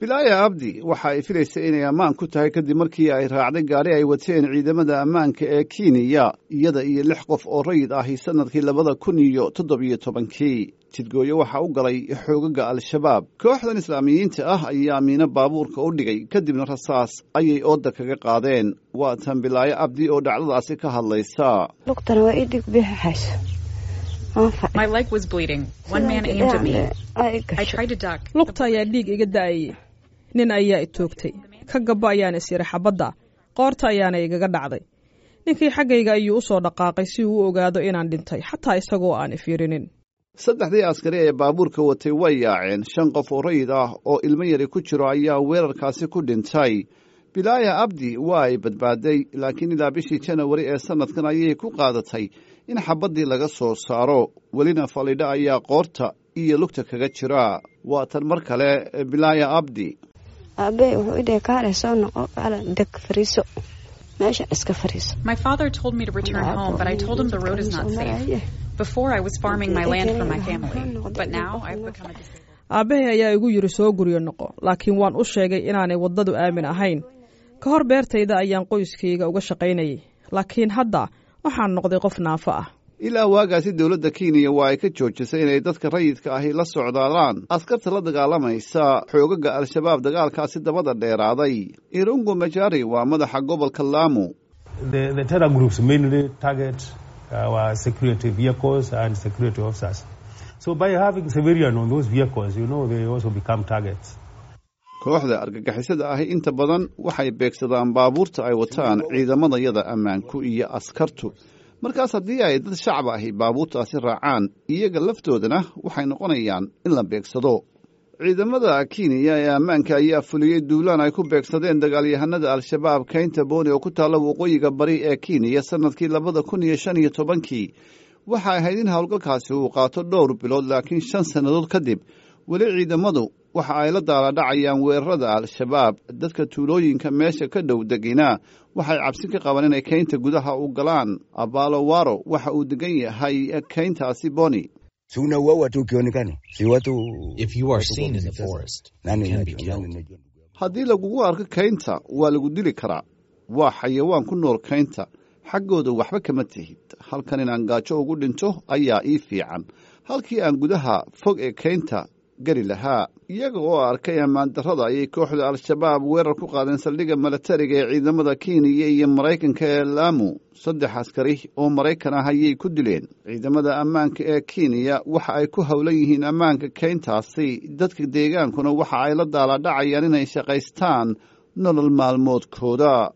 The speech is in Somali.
bilaaya abdi waxa ay filaysay inay ammaan ku tahay kadib markii ay raacday gaari ay wateen ciidamada ammaanka ee kenya iyada iyo lix qof oo rayid ahi sannadkii labada kun iyo toddobiyo tobankii jidgooyo waxaa u galay xoogaga al-shabaab kooxdan islaamiyiinta ah ayaa miino baabuurka u dhigay kadibna rasaas ayay ooda kaga qaadeen waa tan bilaayo abdi oo dhacdadaasi ka hadlaysa lugtana waa ii dhig bixixayso My leg was bleeding. One man aimed at me. I tried to duck. lugta ayaa dhiig iga da'ayay nin ayaa i toogtay ka gabbo ayaan is yidhi xabadda qoorta ayaana igaga dhacday ninkii xaggayga ayuu u soo dhaqaaqay si uu u ogaado inaan dhintay xataa isagoo aan ifiirinin saddexdii askari ee baabuurka watay way yaaceen shan qof oo rayid ah oo ilmo yari ku jiro ayaa weerarkaasi ku dhintay bilaaya abdi waa ay badbaaday laakiin ilaa bishii janawari ee sannadkan ayay ku qaadatay in xabaddii laga soo saaro welina falidho ayaa qoorta iyo lugta kaga jira waa tan mar kale bilaaya abdi aabbe wuxuu idhahay kaale soo noqo kaale deg fariiso meeshan iska fariiso My father told me to return home, but I told him the road is not safe. Before, I was farming my land for my family, but now I've become a disabled. aabbahay ayaa igu yidhi soo guryo noqo laakiin waan u sheegay inaanay waddadu aamin ahayn ka hor beertayda ayaan qoyskayga uga shaqaynayay laakiin hadda waxaan noqday qof naafo ah ilaa waagaasi dowladda kenya waa ay ka joojisay inay dadka rayidka ahi la socdaalaan askarta la dagaalamaysa xoogaga al-shabaab dagaalkaasi dabada dheeraaday irungu majari waa madaxa gobolka laamu The, the terror groups mainly target our security vehicles and security officers. So by having civilian on those vehicles, you know, they also become targets. kooxda argagixisada ahi inta badan waxay beegsadaan baabuurta ay wataan ciidamadayada ammaanku iyo askartu markaas haddii ay dad shacab ahi baabuurtaasi raacaan iyaga laftoodana waxay noqonayaan in la beegsado ciidamada kenya ee ammaanka ayaa fuliyey duulaan ay ku beegsadeen dagaalyahanada al-shabaab keynta booni oo ku taalla waqooyiga bari ee kenya sannadkii labada kun iyo shan iyo tobankii waxay ahayd in howlgalkaasi uu qaato dhowr bilood laakiin shan sannadood kadib weli ciidamadu waxa ay la daaladhacayaan weerarada al-shabaab dadka tuulooyinka meesha ka dhow degina waxay cabsi ka qabaan inay keynta gudaha u galaan abalo waro waxa uu degan yahay keyntaasi boni si unauaua tu ukionekana si watu If you are seen in the forest, nani you can be najua- killed. nani najua haddii lagugu arko keynta waa lagu dili karaa waa xayawaan ku nool keynta xaggooda waxba kama tihid halkan inaan gaajo ugu dhinto ayaa ii fiican halkii aan gudaha fog ee keynta geli lahaa iyaga oo arkay ammaan darrada ayay kooxda al-shabaab weerar ku qaadeen saldhigga milatariga ee ciidamada kenya iyo maraykanka ee laamu saddex askari oo maraykan ah ayay ku dileen ciidamada ammaanka ee kenya waxa ay ku howlan yihiin ammaanka keyntaasi dadka deegaankuna waxa ay la daaladhacayaan inay shaqaystaan nolol maalmoodkooda